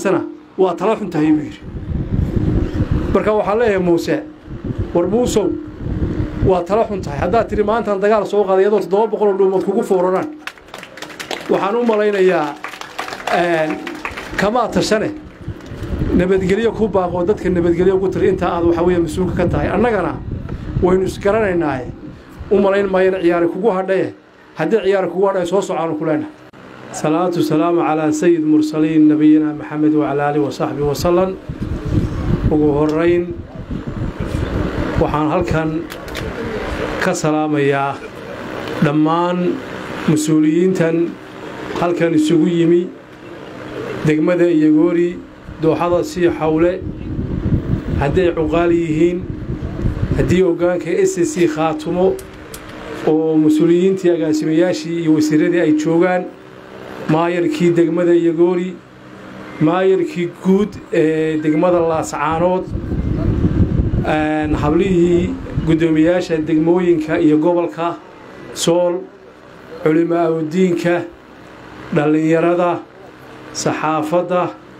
waa tala xun tahay buu yidhi marka waxaan leeyahay muuse war muusow waa tala xun tahay haddaad tidhi maantaan dagaal soo qaaday iyadoo toddoba boqoloo dhuumood kugu fooraraan waxaan u malaynayaa kamaa tashane nabadgelyo ku baaqoo dadka nabadgelyo ugu tiri intaa aad waxaa weeye mas-uulka ka tahay annagana waynu isgaranaynaaye u malayn maayana ciyaari kugu hadhaye haddii ciyaari kugu hadhaye soo socaanu ku leenahay salaatu salaamu calaa sayid mursaliin nabiyina maxamed wacalaa aalihi wasaxbihi wasalam ugu horayn waxaan halkan ka salaamayaa dhammaan mas-uuliyiintan halkan isugu yimi degmada iyogoori dooxada sii xawle hadday cuqaal yihiin haddii hoggaanka s c khaatumo oo mas-uuliyiintii agaasimayaashii iyo wasiiradii ay joogaan maayarkii degmada iyogoori maayarkii guud ee degmada laascaanood hablihii guddoomiyaasha degmooyinka iyo gobolka sool culimaa udiinka dhallinyarada saxaafadda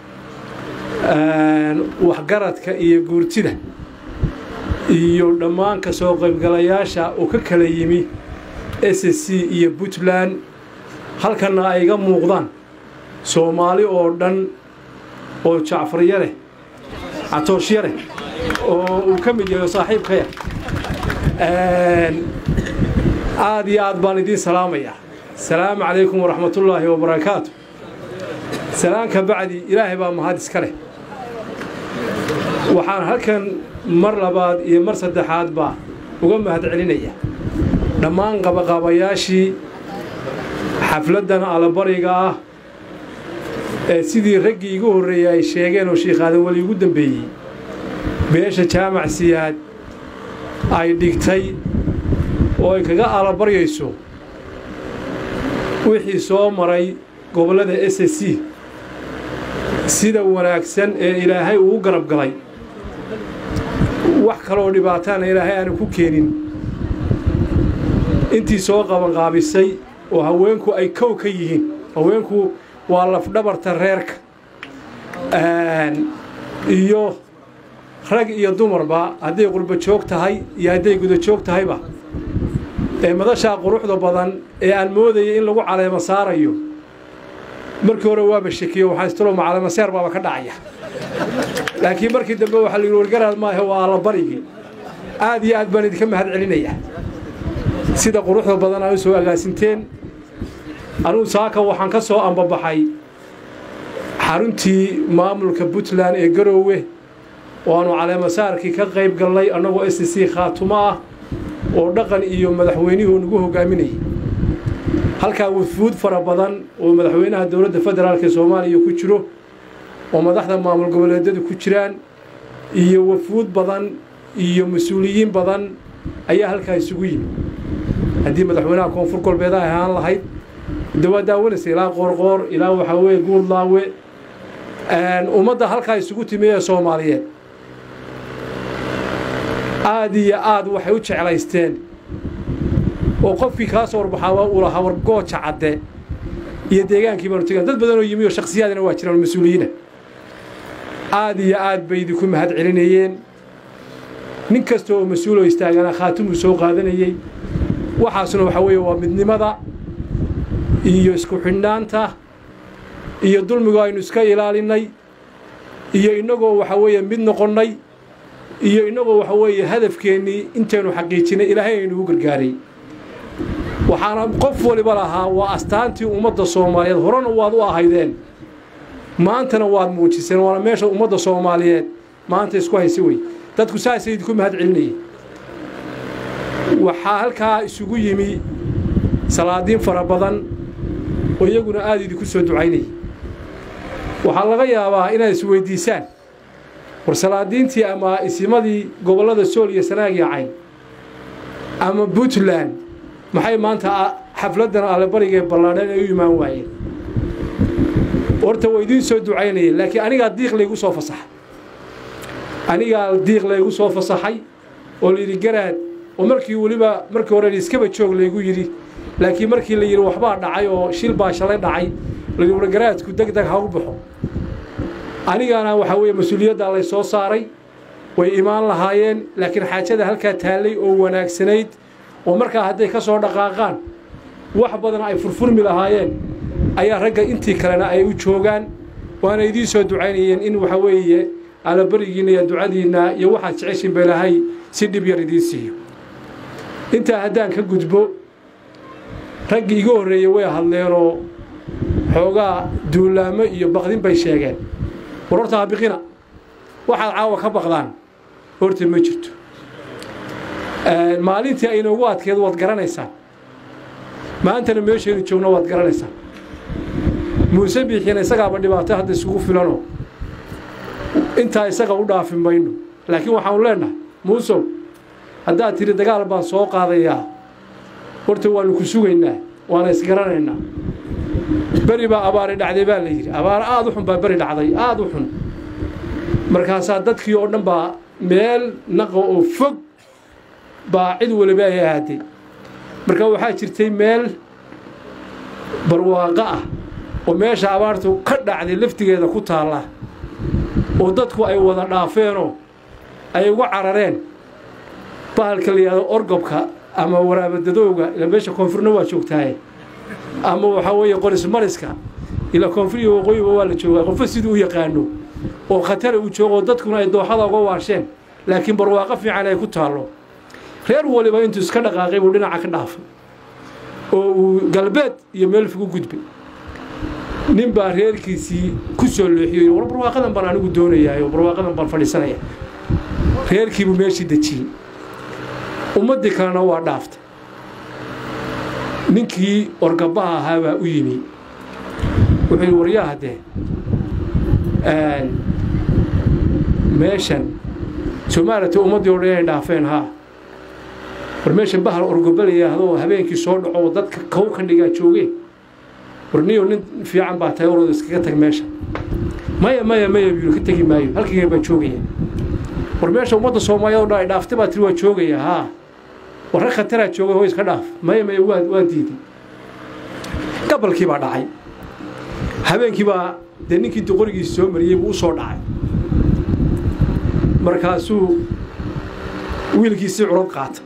waxgaradka iyo guurtida iyo dhammaan ka soo qaybgalayaasha oo ka kala yimi s c iyo puntland halkanna ay iga muuqdaan soomaali oo dhan oo jacfaryare catooshya leh oo uu ka mid yahay saaxiibkaya aad iyo aad baan idiin salaamayaa asalaamu calaykum waraxmatullaahi wabarakaatu salaanka bacdi ilaahay baa mahad iska leh waxaan halkan mar labaad iyo mar saddexaadba uga mahad celinaya dhammaan qabaqaabayaashii xafladdan allabariga ah ee sidii raggii igu horreeyey ay sheegeen oo shiikh-aadan weli igu dembeeyey beesha jaamac siyaad ay dhigtay oo ay kaga allabaryayso wixii soo maray gobollada s c sida wanaagsan ee ilaahay uu garab galay wax kaleoo dhibaataana ilaahay aanu ku keenin intii soo qabanqaabisay oo haweenku ay kow ka yihiin haweenku waa lafdhabarta reerka iyo rag iyo dumarba hadday qurba joog tahay iyo hadday guda joog tahayba ee madashaa quruxda badan ee aan moodayay in lagu caleemo saarayo markii hore waaba shekiyo waxaan istalo macalamaseer baaba ka dhacaya laakiin markii dambe waxaa la yidhi wargaraad maahe waa allabarigii aad iyo aad baan idinka mahad celinayaa sida quruxda badan aa u soo agaasinteen anugu saaka waxaan ka soo ambabaxay xaruntii maamulka puntland ee garoowe oo aanu caleemasaarkii ka qayb gallay annagoo s c khaatumo ah oo dhaqan iyo madaxweynihuu nagu hogaaminayay halkaa wafuud fara badan oo madaxweynaha dowladda federaalk ee soomaaliya ku jiro oo madaxda maamul goboleedyadu ku jiraan iyo wafuud badan iyo mas-uuliyiin badan ayaa halkaa isugu yimi haddii madaxweynaha koonfur galbeed ay ahaan lahayd de waa daawanaysa ilaa qoorqoor ilaa waxaa weeye guurdlaawe ummadda halkaa isugu timi ee soomaaliyeed aad iyo aad waxay u jeclaysteen oo qofkii kaa soo warbaxaaba uu lahaa war gooja cadde iyo deegaankii baanu tegaan dad badanoo yimi oo shakhsiyaadina waa jiraan mas-uuliyiina aad iyo aad bay idinku mahad celinayeen nin kasta oo mas-uuloo istaagana khaatimuu soo qaadanayey waxaasuna waxaa weeye waa midnimada iyo isku xidhnaanta iyo dulmigu aynu iska ilaalinnay iyo innagoo waxaa weeye mid noqonnay iyo innagoo waxa weeye hadafkeennii intaynu xaqiijinay ilaahay aynugu gargaaray waxaana qof waliba lahaa waa astaantii ummadda soomaaliyeed horena waad u ahaydeen maantana waad muujiseen waana meesha ummadda soomaaliyeed maanta isku haysa wey dadku saasay idinku mahad celinayeen waxaa halkaa isugu yimi salaadiin fara badan oo iyaguna aad idinku soo ducaynayay waxaa laga yaabaa inaad isweyddiisaan war salaadiintii ama isimadii gobollada sool iyo sanaag iyo cayn ama puntland maxay maanta xafladdan allebarigaee ballaadhan ay u imaan waayeen horta waa idiin soo ducaynayeen laakiin anigaa diiq laygu soo fasaxay anigaa diiq laygu soo fasaxay oo layidhi garaad oo markii weliba markii hore iskaba joog laygu yidhi laakiin markii la yidhi waxbaa dhacay oo shil baa shalay dhacay layidhi war garaadku deg deg ha u baxo anigana waxaa weeye mas-uuliyaddaa lay soo saaray way imaan lahaayeen laakiin xaajada halkaa taallay oo wanaagsanayd oo markaa hadday ka soo dhaqaaqaan wax badan ay furfurmi lahaayeen ayaa ragga intii kalena ay u joogaan waana idiin soo ducaynayeen in waxa weeye allabarigiinna iyo ducadiinna iyo waxaad jeceshin ba ilahay si dhib yar idiin siiyo intaa haddaan ka gudbo raggii iga horreeyey way hadleenoo xoogaa duulaamo iyo baqdin bay sheegeen war horta ha biqina waxaad caawa ka baqdaan horta ma jirto maalintii aynoogu adkeed waad garanaysaan maantana meeshaynu joogno waad garanaysaan muuse biixiina isagaaba dhibaato hadda isugu filanoo intaa isaga u dhaafi mayno laakiin waxaanu leennahay muusow haddaad tidhi dagaal baan soo qaadayaa horta waannu ku sugaynaa waana isgaranaynaa beri baa abaari dhacday baa la yidhi abaaro aad u xun baa beri dhacday aad u xun markaasaa dadkii oo dhan baa meel naqa oo fog baa cid waliba ay ahaatay marka waxaa jirtay meel barwaaqo ah oo meesha abaartu ka dhacday laftigeeda ku taalla oo dadku ay wada dhaafeenoo ay uga carareen bahalka la yidhahdo orgobka ama waraabadadowga ila meesha koonfurna waa joogtaaye ama waxaa weeye qorismariska ilaa koonfuriya waqooyiba waa la joogaa qofo siduu u yaqaano oo khatara uu joogo dadkuna ay dooxada uga waasheen laakiin barwaaqo fiican ay ku taallo reer waliba intuu iska dhaqaaqay buu dhinaca ka dhaafay oo uu galbeed iyo meel fog u gudbay nin baa reerkiisii ku soo leexiyey war barwaaqadan baan anigu doonayaayoo barwaaqadan baan fadhiisanaya reerkiibuu meeshii dejiyey ummaddii kalena waa dhaaftay ninkii orgabaha ahaa baa u yimi wuxuu yidhi waryaha dee meeshan soomaalita ummaddii o dhan inay dhaafeen haa war meeshan bahal orgoba la yidhaahdo habeenkii soo dhaco oo dadka kow ka dhigaa joogeen war niyo nin fiican baa tahay orooda iskaga tag meesha maya maya maya buu ka tegi maayo halkayga baan joogaya war meesha ummadda soomaaliyeed o dhan ay dhaaftay baa tiri waa joogaya haa war rag khataraa jooga hoo iska dhaaf maya maya waa waa diiday gabalkii baa dhacay habeenkii baa dee ninkii doqorigiisa soo mariyey buu u soo dhacay markaasuu wiilkiisii curad qaatay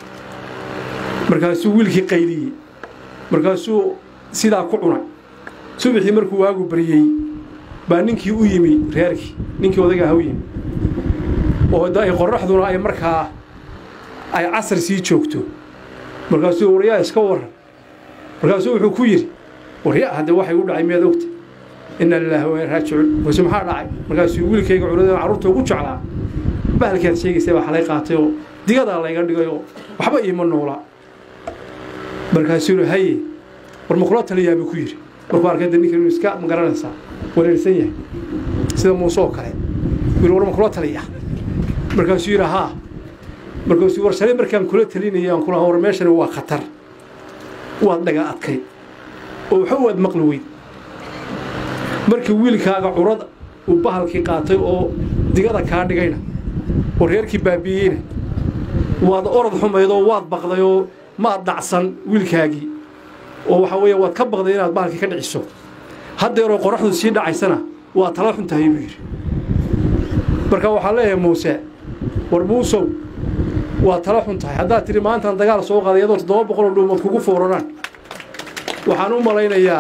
markaasuu wiilkii qayliyey markaasuu sidaa ku cunay subaxii markuu waagu baryey baa ninkii u yimi reerkii ninkii odaygaah u yimi oo ay qorraxduna ay markaa ay casar sii joogto markaasuu waryaa iska warran markaasuu wuxuu ku yidhi warya hadde waxay u dhacay miyaad ogta inna lilaahi wa raajicuun wase maxaa dhacay markaasuu wiilkayga curadeen carruurta ugu jeclaa bahalkaad sheegaysay baa xalay qaatay oo digadaa layga dhigay oo waxba iima noolaa markaasuu yidhi haye war ma kula taliyaa buu ku yidhi markuu arkay de ninkan inuu iska magaranaysaa wareersan yahay sida muuse oo kale wiil war ma kula taliya markaasuu yidhi haa markaasuu war shalay markaan kula talinaya aan kula war meeshani waa khatar waad dhaga adkayd oo waxa waad maqli weyd markii wiilkaaga curad uu bahalkii qaatay oo digada kaa dhigayna oo reerkii baabiiyeyna waad orod xumaydoo waad baqdayoo maad dhacsan wiilkaagii oo waxaa weeye waad ka baqday inaad bahalkii ka dhiciso haddeeroo qoraxdu sii dhacaysana waa tala xun tahay buu yidhi marka waxaa leeyahay muuse war muusow waa tala xun tahay haddaad tidhi maantaan dagaal soo qaaday iyadoo toddoba boqoloo dhuumood kugu fooraraan waxaan u malaynayaa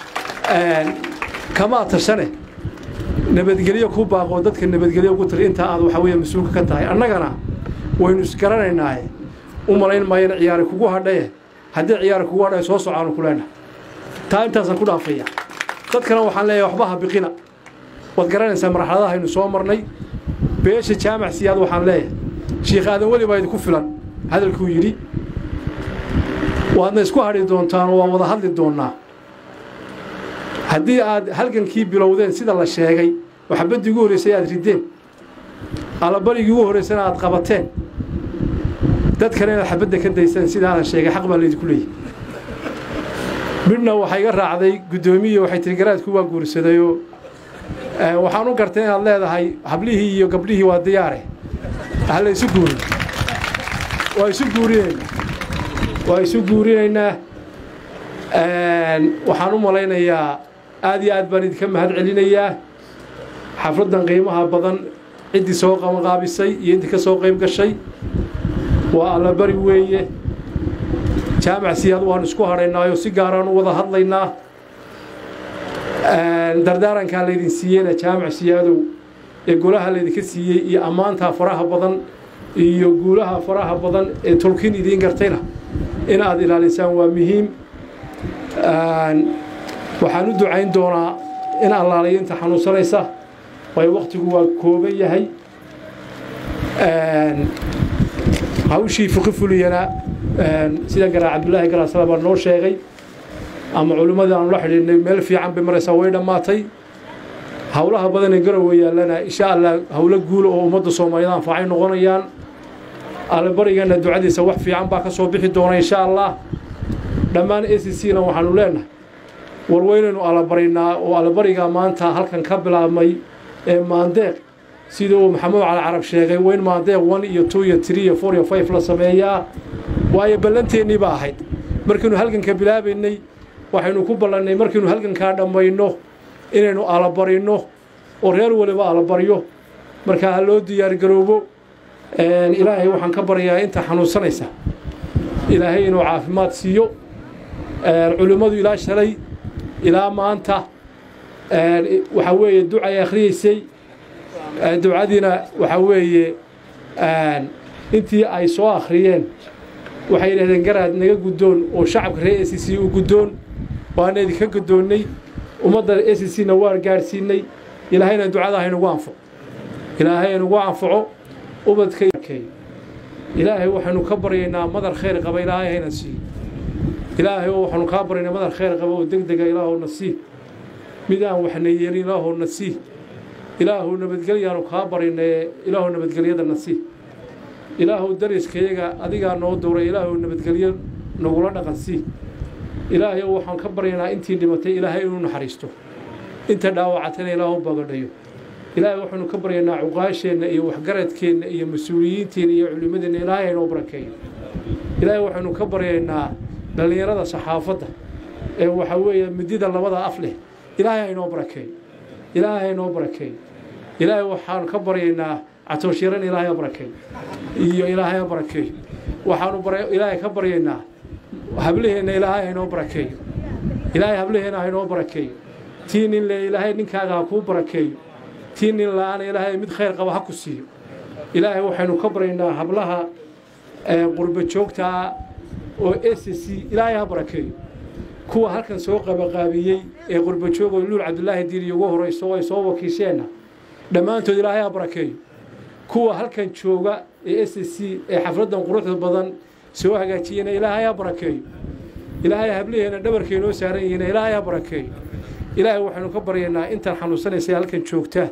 kamaa tashane nabadgelyo ku baaqoo dadka nabadgelyo ugu tiri intaa aad waxaa weeye mas-uulka ka tahay annagana waynu isgaranaynaaye u malayn maayana ciyaari kugu hadhaye haddii ciyaari kugu hadhaye soo socaanu ku leenahay taa intaasaan ku dhaafaya dadkana waxaan leeyahay waxba ha biqina waad garanaysaa marxaladaha aynu soo marnay beesha jaamac siyaad waxaan leeyahay shiikh aadan weli baa idinku filan hadalkuu yidhi waadna isku hadhi doontaan oo waa wada hadli doonnaa haddii aad halgankii bilowdeen sida la sheegay oo xabaddii ugu horraysay aad riddeen allabarigii ugu horraysana aad qabateen dadkana inaad xabadda ka daysaan sida aadan sheegay xaq baa laydinku leeyahy midhna waxaa iga raacday guddoomiya waxay tiri garaadku waa guursadayoo waxaan u gartay inaad leedahay hablihii iyo gabdhihii waa diyaare ha la isu guurin waa isu guurinaynaa waa isu guurinaynaa waxaan u malaynayaa aad iyo aad baan idinka mahad celinayaa xafladdan qiimaha badan ciddii soo qabanqaabisay iyo intii ka soo qayb gashay waa allabari weeye jaamac siyaad waanu isku hadhaynaayo si gaaraan u wada hadlaynaa dardaarankaa laydin siiyeyna jaamac siyaadow ee golaha laydinka siiyey iyo ammaantaa faraha badan iyo guulaha faraha badan ee tolkiin idiin gartayna in aad ilaalisaan waa muhiim waxaan u ducayn doonaa in allaaliyo inta xanuunsanaysa waayo wakhtigu waa kooban yahay hawshii fiqi fuliyana sida garaa cabdullaahi garaasala baa noo sheegay ama culimmadii aanu la xidhiidhnay meel fiican bay maraysaa way dhammaatay howlaha badanee garowe yaallana insha allah howlo guula oo ummadda soomaaliyeed anfaacay noqonayaan allabarigeena ducadiisa wax fiican baa ka soo bixi doona insha allah dhammaan a c c na waxaanu leenahay war weynaynu allabarinnaa oo allabarigaa maanta halkan ka bilaabmay ee maandeeq sida uu maxamuud cali carab sheegay weyn maandeeq one iyo two iyo three iyo four iyo five la sameeyaa waayo ballanteennii ba ahayd markaynu halganka bilaabaynay waxaynu ku ballannay markaynu halgankaa dhammayno inaynu alabarinno oo reer waliba alabaryo markaa ha loo diyaargaroobo ilaahay waxaan ka baryayaa inta xanuunsanaysa ilaahay inuu caafimaad siiyo culimmadu ilaa shalay ilaa maanta waxaa weeye ducay akhriyeysay ducadiina waxaa weeye intii ay soo akhriyeen waxay yidhahdeen garaad naga guddoon oo shacabka reer a c c u guddoon waana idinka guddoonnay ummadda a c c na waan gaadhsiinay ilaahayna ducada haynugu anfaco ilaahay haynugu anfaco ubadkakeey ilaahay waxaynu ka baryaynaa madar khayr qaba ilaahay hayna siiyo ilaahay oo waxaanu kaa baryaynaa madar khayr qaba oo deg dega ilaahowna sii mid aan waxna yeelin ilaahowna sii ilaahu nabadgelyaanu kaa baryaynee ilaahu nabadgelyadana sii ilaahu dariskayaga adigaa noo dowray ilaahu nabadgelyo nagula dhaqan sii ilaahay waxaan ka baryaynaa intii dhimatay ilaahay inuu naxariisto inta dhaawacatana ilaahu bagadhayo ilaahay waxaanu ka baryaynaa cuqaasheenna iyo waxgaradkeenna iyo mas-uuliyiinteenna iyo culimmadeenna ilaahay haynoo barakeeyo ilaahay waxaynu ka baryaynaa dhallinyarada saxaafadda ee waxaa weeye midida labada af leh ilaahay haynoo barakeeyo ilaahay haynoo barakeeyo ilaahay waxaanu ka baryaynaa catooshiran ilaahay ha barakeeyo iyo ilaahay ha barakeeyo waxaanu ilaahay ka baryaynaa hablaheenna ilaahay haynoo barakeeyo ilaahay hablaheenna haynoo barakeeyo tii nin le ilaahay ninkaaga ha kuu barakeeyo tii nin la-aana ilaahay mid khayr qaba ha ku siiyo ilaahay waxaynu ka baryaynaa hablaha qurba joogtaa oo s c ilaahay ha barakeeyo kuwa halkan soo qabaqaabiyey ee qurba joogoo luul cabdulaahi diiri ugu horayso ay soo wakiisheenna dhammaantood ilaahay ha barakeeyo kuwa halkan jooga ee s c ee xafladdan quruxda badan soo hagaajiyena ilaahay ha barakeeyo ilaahay hablaheena dhabarkeenoo saaran yihiina ilaahay ha barakeeyo ilaahay waxaynu ka baryaynaa intaan xanuunsanaysa halkan joogta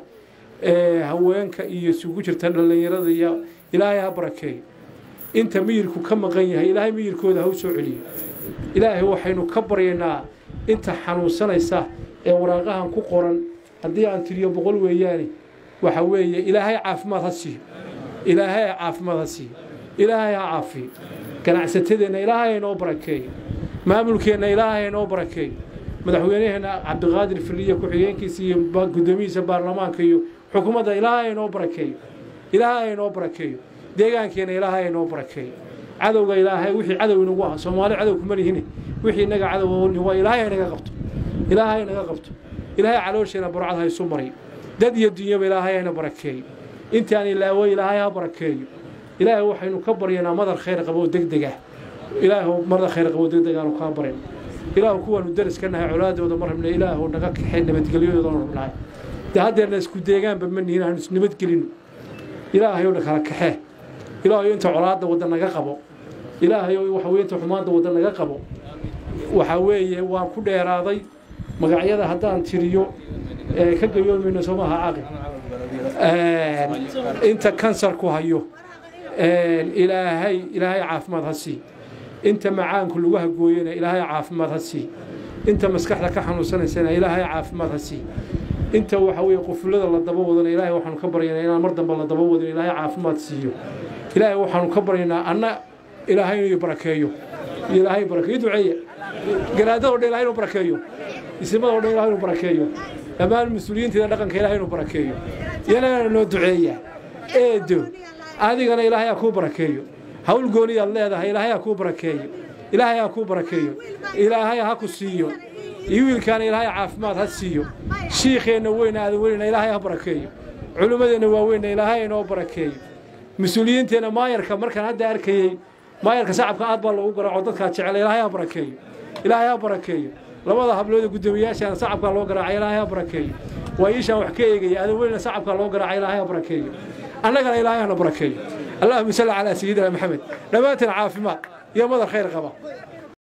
ee haweenka iyo isugu jirta dhallinyarada iyo ilaahay ha barakeeyo inta miyirku ka maqan yahay ilaahay miyirkooda ha u soo celiyo ilaahay waxaynu ka baryaynaa inta xanuunsanaysa ee waraaqahan ku qoran haddii aan tiriyo boqol weeyaane waxa weeye ilaahay caafimaad ha siiyo ilaahay caafimaad ha siiyo ilaahay ha caafiyo ganacsatadeenna ilaahay haynoo barakeeyo maamulkeenna ilaahay haynoo barakeeyo madaxweynaheenna cabdiqaadir filiya ku-xigeenkiisa iyo guddoomiyihiisa baarlamaanka iyo xukuumadda ilaahay haynoo barakeeyo ilaahay haynoo barakeeyo deegaankeenna ilaahay haynoo barakeeyo cadowga ilaahay wixii cadow inagu ah soomaali cadow kuma lihine wixii inaga cadow waa ilaahay haynaga qabto ilaahay haynaga qabto ilaahay caloosheena burcad ha isu mariyo dad iyo dunyaba ilaahay hayna barakeeyo intaan ilaawo ilaahay ha barakeeyo ilaahay waxaynu ka baryanaa madar khayr qabo deg deg ah ilaahu madar khayr qabo deg deg aanu kaa baryan ilaahu kuwaanu daris ka nahay colaadooda ma rabna ilaahu naga kaxay nabadgelyadoodana rabnahay dee haddeerna isku deegaanba ma nihin aanu isnabadgelino ilaahay oo kala kaxee ilaahay inta colaadda wadda naga qabo ilaahay oo waxa weye inta xumaanta wadda naga qabo waxaa weeye waan ku dheeraaday magacyada haddaan tiriyo ka gayoomayno soomaha caaqib inta kansarku hayo ilaahay ilaahay caafimaad ha sii inta macaanku lagu hagooyana ilaahay caafimaad ha sii inta maskaxda ka xanuunsanaysana ilaahay caafimaad ha sii inta waxa weeye qufulada la daba wadana ilaahay waxaanu ka baryaynaa inaan mar dambe la daba wadin ilaahay caafimaad siiyo ilaahay waxaanu ka baryaynaa anna ilaahay inuu barakeeyo ilaahay barakeeyo duceeya garaadada o dhan ilahay inuu barakeeyo isimada o dhan ilahay inuu barakeeyo dhammaan mas-uuliyiinteeda dhaqanka ilahay inuu barakeeyo yanagana noo duceeyaa eedo adigana ilaahay ha kuu barakeeyo hawl gooniyaad leedahay ilaahay ha kuu barakeeyo ilaahay ha kuu barakeeyo ilaahay ha ku siiyo iyo wiilkaana ilaahay caafimaad ha siiyo shiikheenna weyna aadan weynna ilaahay ha barakeeyo culimmadeenna waaweynna ilaahay inoo barakeeyo mas-uuliyiinteenna maayarka markaan hadda arkayey maayarka sacabka aad baa loogu garaaco dadkaa jecel ilaahay ha barakeeyo ilaahay ha barakeeyo labada hablood ee guddoomiyaashaana sacabkaa loo garaacay ilaahay ha barakeeyo waa iishaan wax ka eegaya aadan weynna sacabkaa loo garaacay ilaahay ha barakeeyo annagana ilaahay hana barakeeyo allahuma salli calaa sayidina maxamed dhammaanteen caafimaad iyo madar khayr qaba